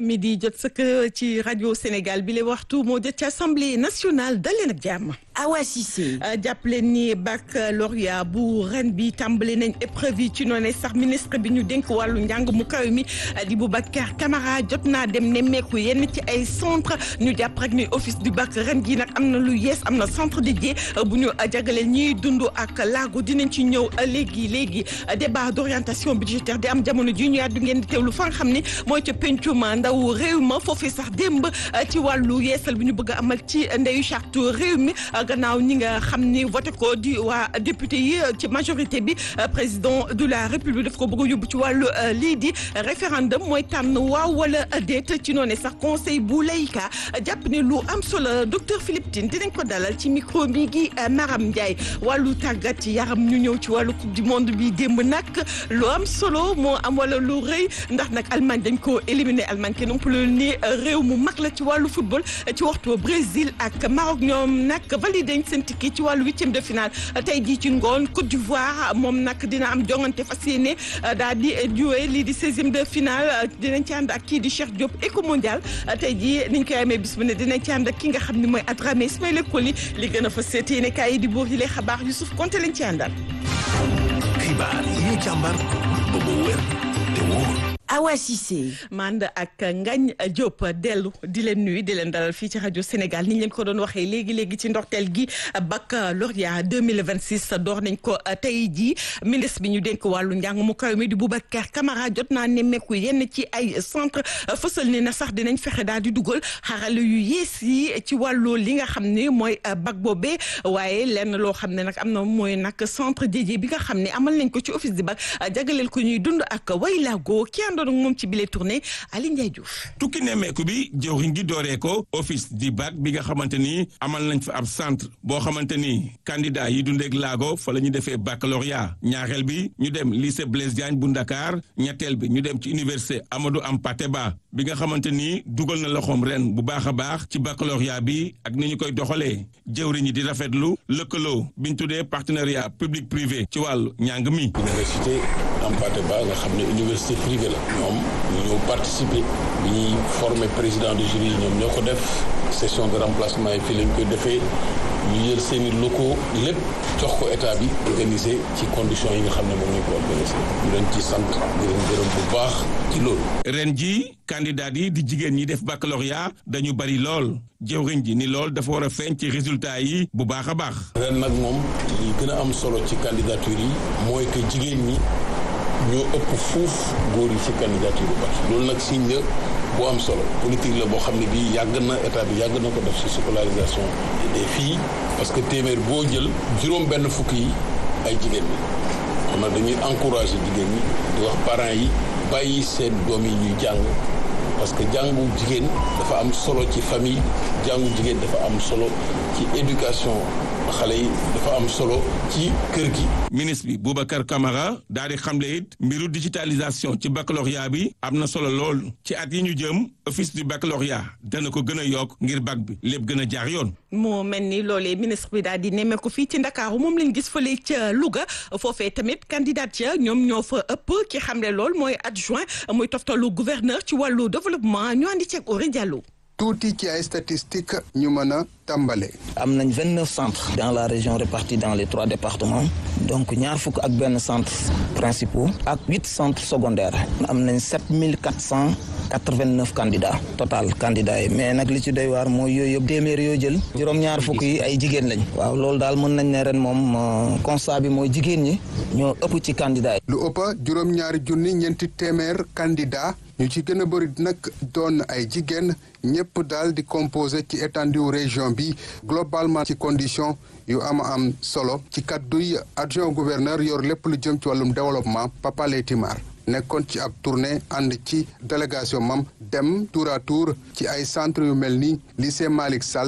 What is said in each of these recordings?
midi jot sëkk ci rajo Sénégal bi le waxtu moo jot ci assemblée nationale dal leen ak jàmm. Awa Cissé. jàppale ni baccalauréat bu ren bi tàmbali nañ épreuve yi ci noonu sax ministre bi ñu dénk wàllu njàng mu kaw mi di Boubacar Camara jot naa dem nemmeeku yenn ci ay centre ñu jàpp rek ni office du bac ren gi nag am na lu yees am na centre dédié bu ñu jagleel ñiy dund ak laago dinañ ci ñëw léegi léegi débat d'orientation budgétaire di am jamono ji ñu yàddu ngeen di teewlu fa nga xam ne mooy ca pencum ndaw réew ma foofee sax démb ci wàllu yeesal bi ñu bëgg a amal ci ndeyu charte réew mi gannaaw ñi nga xam ni voté ko di waa député yi ci majorité bi président de la république daf ko bëgg a yóbbu ci wàllu lii di référendum mooy tànn waaw wala déet ci noonu sax conseil bu layka jàpp ne lu am solo docteur Philippe Tine dinañ ko dalal ci micro bi gi Maram Ndiaye wàllu tàggat yaram ñu ñëw ci wàllu coupe du monde bi démb nag lu am solo moo am wala lu rëy ndax nag Allemagne dañ ko éliminé Allemagne kenn umpale ni réew mu mag la ci wàllu football ci waxtu Brésil ak Maroc ñoom nag validé nañ seen ticket ci wàllu huitième de finale tey jii ci ngoon Côte d'Ivoire moom nag dina am jongante fas yéene daal di jouer lii di seizième de finale dinañ ci ànd ak kii di Cheikh Diop éco mondial tey jii niñ koy amee bis bu ne dinañ ci ànd ak ki nga xam ne mooy Adramé Ismaïla Koli li gën a fa seet yéene kaay yi di buur yi lay xabaar Youssouf Konté lañ ci àndal. xibaar yi ñu càmbar ba mu wér te wóor. Awa Cissé. mand ak Ngagne Diop dellu di leen nuyu di leen dalal fii ci rajo Sénégal ni ñu leen ko doon waxee léegi léegi ci ndorteel gi baccalauréat 2026 door nañ ko tey jii ministre bi ñu dénk wàllu njàng mu kaw mi di Boubacar Camara jot naa nemmeeku yenn ci ay centre fësal ni na sax dinañ fexe daal di dugal xarala yu yees yi ci wàllu li nga xam ne mooy bac boobee waaye lenn loo xam ne nag am na mooy nag centre dédié bi nga xam ne amal nañ ko ci office di bac jagaleel ko ñuy dund ak waylaago ki àndoon ak moom ci bile tournée Aliou Ndiaye Diouf. tukki nemmeeku bi jëwriñ gi dooree ko office di bac bi nga xamante ni amal nañ fa ab centre boo xamante ni candidat yi dundeek laago fa la ñu defee baccalauréat ñaareel bi ñu dem lycée Blaise Diagne bu Ndakaar ñetteel bi ñu dem ci université Amadou Hampâté Bâ bi nga xamante ni dugal na loxoom ren bu baax a baax ci baccalauréat bi ak ni ñu koy doxalee jëwriñ yi di rafetlu lëkkaloo bi ñu tuddee partenariat public privé ci wàllu njàng mi. université Hampâté Bâ nga xam ne université privée la. ñoom ñu ñëw participer bi ñuy former président de jury ñoom ñoo ko def session de remplacement yi fii lañ koy defee ñu jël seeni locaux lépp jox ko état bi organiser ci conditions yi nga xam ne moom lañ ko organiser ñu leen ci sant di leen gërëm bu baax ci loolu. ren ji candidat yi di jigéen ñi def baccalauréat dañu bari lool jëwriñ ji ni lool dafa war a feeñ ci résultat yi bu baax a baax. ren nag moom li gën a am solo ci candidature yi mooy que jigéen ñi. ñoo ëpp fuuf góor yi ci candidature bu baax loolu nag signe la bu am solo politique la boo xam ne bii yàgg na état bi yàgg na ko def ci scolarisation des filles parce que téeméer boo jël juróom benn fukk yi ay jigéen ñi kon nag dañuy encourager jigéen ñi di wax parents yi bàyyi seen doom yi ñuy jàng parce que jàngu jigéen dafa am solo ci famille jàngu jigéen dafa am solo ci éducation xale yi dafa am solo ci kër gi. ministre bi Boubacar Camara daal di xamle it mbiru digitalisation ci baccalauréat bi am na solo lool ci at yi ñu jëm office du baccalauréat dana ko gën a yokk ngir bac bi lépp gën a jaar yoon. moo mel ni loolee ministre bi daal di nemmeeku fii ci Ndakaaru moom lañ gis fële ca Louga foofee tamit candidat ya ñoom ñoo fa ëpp ki xamle lool mooy adjoint muy toftalu gouverneur ci wàllu développement ñu andi ceeg Ori Diallo. tuuti ci ay statistiques ñu mën a tàmbale. am nañ vingt neuf centres dans la région répartis dans les trois départements donc ñaar fukk ak benn centre principaux ak huit centres secondaires am nañ sept mille quatre cent quatre vingt neuf candidats total candidats yi mais nag li ci doy waar mooy yooyu yëpp téeméer yoo jël juróom-ñaar fukk yi ay jigéen lañ. waaw loolu daal mën nañ ne ren moom constat bi mooy jigéen ñi ñoo ëpp ci candidats yi. lu ëpp juróom-ñaari junni ñeenti téeméer candidats. ñu ci gën a bëri nag doon ay jigéen ñëpp daal di composé ci étendue région bi globalement ci condition yu am am solo ci kàdduy adjoint gouverneur yor lépp lu jëm ci wàllum développement Papa Leyti Mar nekkoon ci ab tournée ànd ci délégation mam dem tour à tour ci ay centre yu mel ni lycée Malick Sall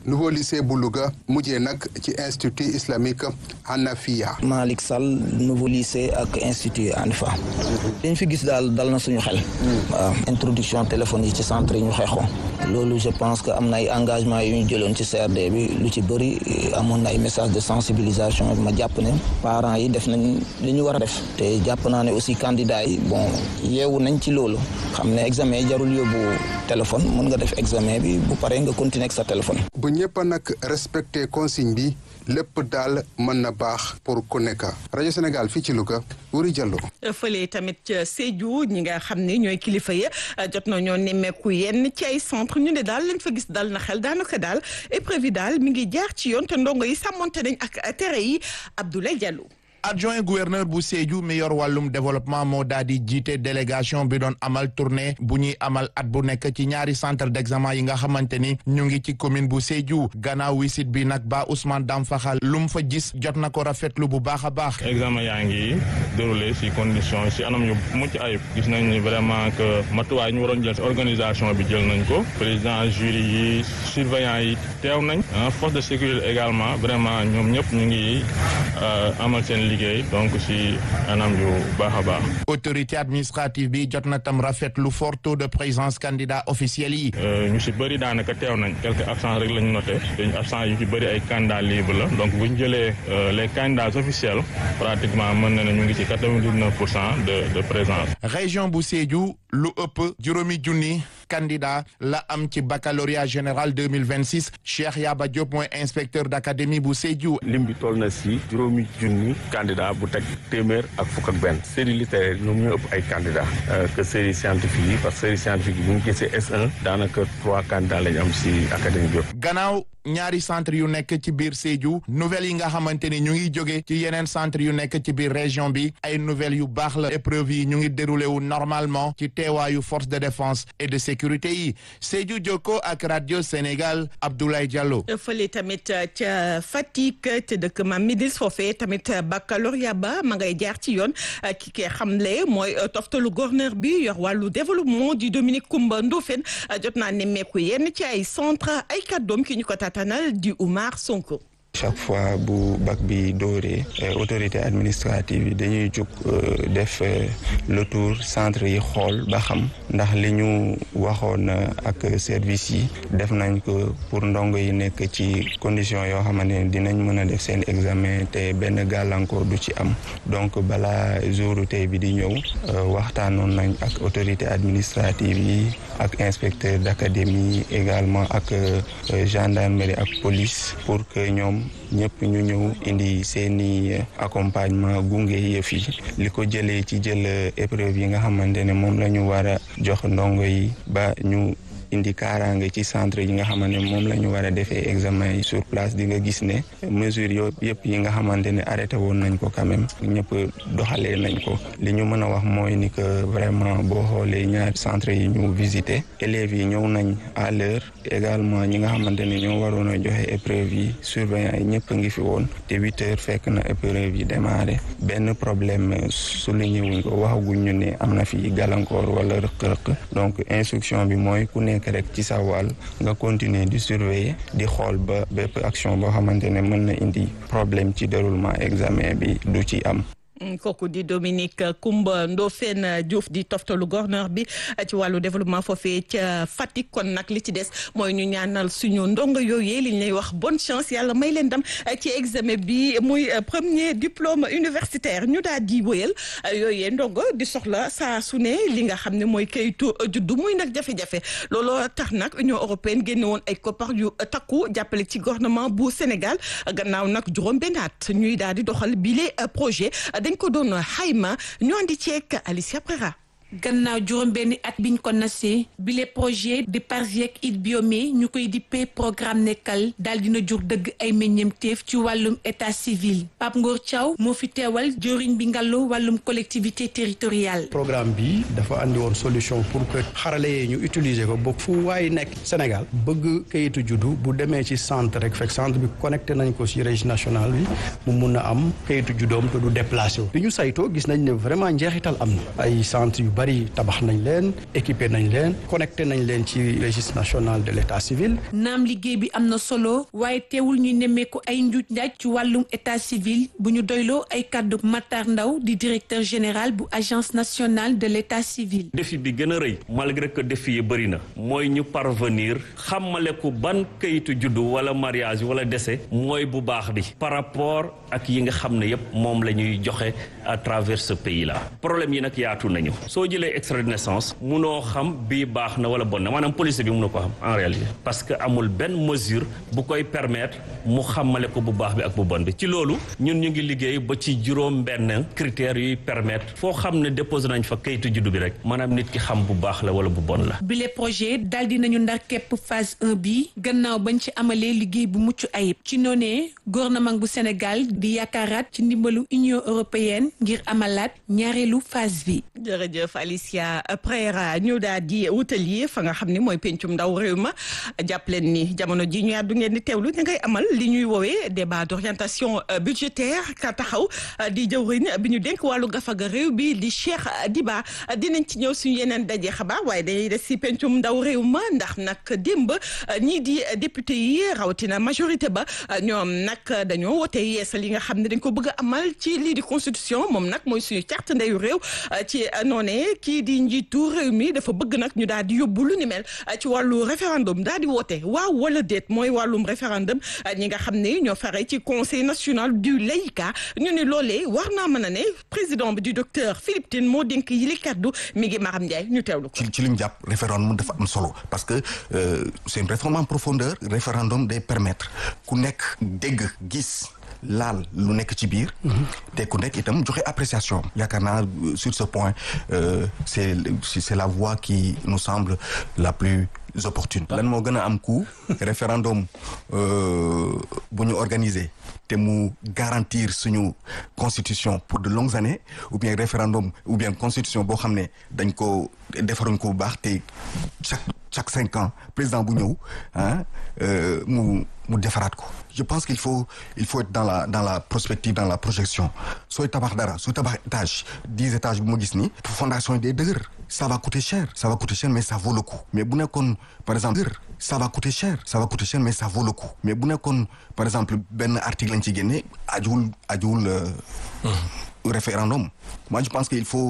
nouveau lycée bu Louga mujjee nag ci institut islamique Hanafiya. Malick Sall nouveau lycée ak institut Hanifa dañ fi gis daal dal na suñu xel. waaw introduction téléphone yi ci centre yi ñu xeexoon. loolu je pense que am na ay engagement yu ñu jëloon ci CRD bi lu ci bëri amoon na ay message de sensibilisation ma jàpp ne parents yi def nañ li ñu war a def te jàpp naa ne aussi candidats yi bon yeewu nañ ci loolu xam ne examen yi jarul yóbbu téléphone mën nga def examen bi bu paree nga continuer ak sa téléphone. bu ñëpp a nag respecté consigne bi lépp daal mën na baax pour ku nekk rajo Sénégal fii ci Louga Wuri Diallo. fële tamit ca Sédhiou ñi nga xam ne ñooy kilifa ya jot na ñoo nemmeeku yenn ci ay centre ñu ne daal lañ fa gis dal na xel daanaka daal épreuve yi daal mi ngi jaar ci yoon te ndongo yi sàmmonte nañ ak tere yi Abdoulaye Diallo. adjoint gouverneur bu Sédhiou mi yor wàllum développement moo daal di jiite délégation bi doon amal tournée bu ñuy amal at bu nekk ci ñaari centre d'examen yi nga xamante ni ñu ngi ci commune bu Sédhiou gannaaw wisit bi nag ba Ousmane Dam Faxal lu mu fa gis jot na ko rafetlu bu baax a baax. examen yaa ngi déroulé si condition si anam yu mucc ayib gis nañ ni vraiment que matuwaay ñu waroon jël si organisation bi jël nañ ko président jury yi surveillant yi teew nañ force de sécurité également vraiment ñoom ñëpp ñu ngi amal seen liggéey donc si anam yu baax a baax. autorité administrative bi jot na tam rafetlu fort taux de présence candidat officiel yi. ñu si bëri daanaka teew nañ quelques absents rek lañu noté te absents yu ci bëri ay candidats libres la donc bu ñu jëlee les candidats officiels pratiquement mën na ne ñu ngi ci quatre-vingt-dix-neuf pour cent de de présence. région bu Sédhiou lu ëpp juróomi junni candidat la am ci baccalauréat général deux mille vingt six Cheikh Yaba Diop mooy inspecteur d'académie bu Sédhiou. lim bi toll na si juróomi junni candidat bu teg téeméer ak fukk ak benn série littéraire ñoom ñoo ëpp ay candidats que série scientifique yi parce que série scientifique yi bu ñu gisee S1 daanaka trois candidats lañ am si académie bi gannaaw ñaari centre yu nekk ci biir Sédhiou nouvelles yi nga xamante ni ñu ngi jóge ci yeneen centre yu nekk ci biir région bi ay nouvelles yu baax la épreuve yi ñu ngi déroulé wu normalement ci teewaayu force de défense et de sécurité yi Sédhiou Jokko ak radio Sénégal Abdoulaye Diallo. fële tamit ca Fatick te dëkk Mam Midis foofee tamit baccalauréat ba ma ngay jaar ci yoon ki kee xamle mooy toftalu gouverneur bi yor wàllu développement di Dominique Coumba Ndofène jot naa nemmeeku yenn ci ay centre ay kàddoom ki ñu ko tatanal di Oumar Sonko. chaque fois bu bac bi dooree autorité administrative yi dañuy jóg def le tour centre yi xool ba xam ndax li ñu waxoon ak service yi def nañ ko pour ndongo yi nekk ci condition yoo xamante ne dinañ mën a def seen examen te benn gàllankoor du ci am donc balaa jouru tey bi di ñëw waxtaanoon nañ ak autorité administrative yi ak inspecteur d'académie également ak gendarmerie ak police pour que ñoom ñëpp ñu ñëw indi seeni accompagnement gunge yëf yi li ko jëlee ci jël épreuve yi nga xamante ne moom la ñu war a jox ndongo yi ba ñu indi kaaraange ci centre yi nga xamante ne moom la ñu war a defee examen yi sur place di nga gis ne mesure yo yëpp yi nga xamante ne arrêté woon nañ ko quand même ñëpp doxalee nañ ko li ñu mën a wax mooy ni que vraiment boo xoolee ñaari centre yi ñu visité élèves yi ñëw nañ à l'heure également ñi nga xamante ne ñoo waroon a joxe épreuve yi surveillant yi ñëpp a ngi fi woon te huit heures fekk na épreuve yi démarré benn problème souligné wuñ ko waxaguñ ñu ne am na fi gàllankoor wala rëq-rëq donc instruction bi mooy ku nekk rek ci sa wàll nga continuer di surveiller di xool ba bépp action boo xamante ne mën na indi problème ci déroulement examen bi du ci am kooku di Dominique Coumba Ndofène Diouf di toftalu gouverneur bi ci wàllu développement foofee ca Fatick kon nag li ci des mooy ñu ñaanal suñu ndongo yooyee li ñu lay wax bonne chance yàlla may leen dem ci examen bi muy premier diplôme universitaire ñu daal di wëyal yooyee ndongo di soxla saa su ne li nga xam ne mooy kayitu juddu muy nag jafe-jafe looloo tax nag Union européenne génne woon ay koppar yu takku jàppale ci gouvernement bu Sénégal gannaaw nag juróom benn at ñuy daal di doxal bile projet. dañ ko doon xayma ñu andi ceek Alicia Prera gannaaw juróom benni at biñ ko nasee bile projet di Parsiec it biome ñu koy dippee programme nekkal daal dina jur dëgg ay meññeemteef ci wàllum état civil Pape Ngor Thiaw moo fi teewal jëriñ bi ngàllu wàllum collectivité territoriale programme bi dafa andi woon solution pour que xarale yee ñu utiliser ko ba fu waay nekk Sénégal bëgg kayitu juddu bu demee ci centre rek fekk centre bi connecté nañ ko ci registre national bi mu mun a am kayitu juddoom te du déplacé wu bi ñu saytoo gis nañ ne vraiment njeexital am na ay centre yu bari tabax nañ leen équipé nañ leen connecté nañ leen ci registre national de l'état civil. naam liggéey bi am na solo waaye teewul ñuy nemmeeku ay njuuj njaaj ci wàllum état civil bu ñu doyloo ay kàddu Matar Ndaw di directeur général bu agence nationale de l'état civil. défi bi gën a rëy malgré que défi yi bëri na mooy ñu parvenir xamale ko ban kayitu juddu wala mariage wala décès mooy bu baax bi par rapport ak yi nga xam ne yépp moom la ñuy joxe à travers ce pays là problème yi nag yaatu nañu soo jëlee extrait de naissance munoo xam bii baax na wala bon na maanaam police bi mënu ko xam en réalité parce que amul benn mesure bu koy permettre mu xamale ko bu baax bi ak bu bon bi ci loolu ñun ñu ngi liggéey ba ci juróom benn critères yuy permettre foo xam ne déposé nañ fa kayitu juddu bi rek maanaam nit ki xam bu baax la wala bu bon la bile projet daal di nañu ndar képp phase 1 bi gannaaw bañ ci amalee liggéey bu mucc ayib ci noonee gouvernement bu Sénégal di yaakaaraat ci ndimbalu Union européenne ngir amalaat ñaareelu phase bi. jërëjëf Alicia Prera ñu daal di wutali fa nga xam ne mooy pencum ndaw réew ma jàpp leen ni jamono ji ñu àddu ngeen di teewlu ñu ngay amal li ñuy woowee débat d'orientation budgétaire ka taxaw di jëwriñ bi ñu dénk wàllu gafaga réew bi di Cheikh Diba dinañ ci ñëw suñu yeneen daje xabaar waaye dañuy des si pencum ndaw réew ma ndax nag démb ñii di député yi rawatina majorité ba ñoom nag dañoo wote yeesal yi nga xam ne dañ ko bëgg a amal ci lii di constitution moom nag mooy suñu carte ndeyu réew ci noonee kii di njiitu réew mi dafa bëgg nag ñu daal di yóbbu lu ni mel ci wàllu référendum daal di woote waaw wala déet mooy wàllum référendum ñi nga xam ne ñoo fare ci conseil national du laïcat ñu ne loolee war naa mën a ne président bi du docteur Philippe Tine moo dénk yi li kaddu mi ngi Maram Ndiaye ñu teewlu ko. ci ci li ñu jàpp référendum dafa am solo parce que c'est une réforme en profondeur référendum day permettre ku nekk dégg gis. laal lu nekk ci biir te ku nekk itam joxe appréciation yaakaar naa sur ce point c'est c'est la voie qui nous semble la plus opportune lan moo gën a am coût référendum bu ñu organiser te mu garantir suñu constitution pour de longues années ou bien référendum ou bien constitution boo xam ne dañ ko defaruñ ko bu baax te chaque chaque cinq ans président bu ñëw ah mu mu defaraat ko je pense qu'il faut il faut être dans la dans la prospective dans la projection sooy tabax dara sooy tabax étage dix étages bu ma gis ni fondation yi day dëgër ça va coûter cher ça va coûter cher mais ça vaut le coup mais bu nekkoon par exemple ça va coûter cher ça va coûter cher mais ça vaut le coup mais bu nekkoon par exemple benn article lañ ci génne ajuwul ajuwul référendum moi je pense qu'il faut